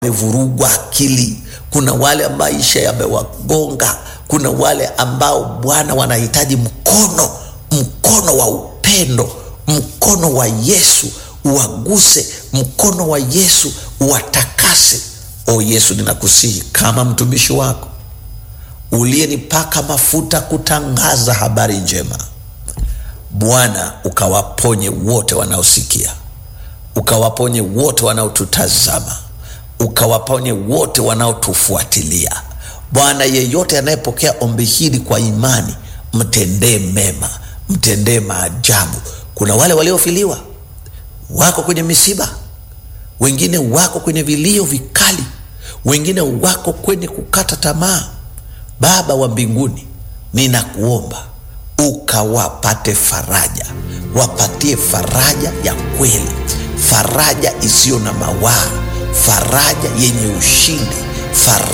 wamevurugwa akili, kuna wale maisha yamewagonga, kuna wale ambao Bwana wanahitaji mkono, mkono wa upendo, mkono wa Yesu uwaguse, mkono wa Yesu uwatakase. O Yesu, ninakusihi kama mtumishi wako uliyenipaka mafuta kutangaza habari njema, Bwana ukawaponye wote wanaosikia, ukawaponye wote wanaotutazama, ukawaponye wote wanaotufuatilia. Bwana, yeyote anayepokea ombi hili kwa imani, mtendee mema, mtendee maajabu. Kuna wale waliofiliwa wako kwenye misiba, wengine wako kwenye vilio vikali, wengine wako kwenye kukata tamaa. Baba wa mbinguni, ninakuomba ukawapate faraja, wapatie faraja ya kweli, faraja isiyo na mawaa, faraja yenye ushindi, faraja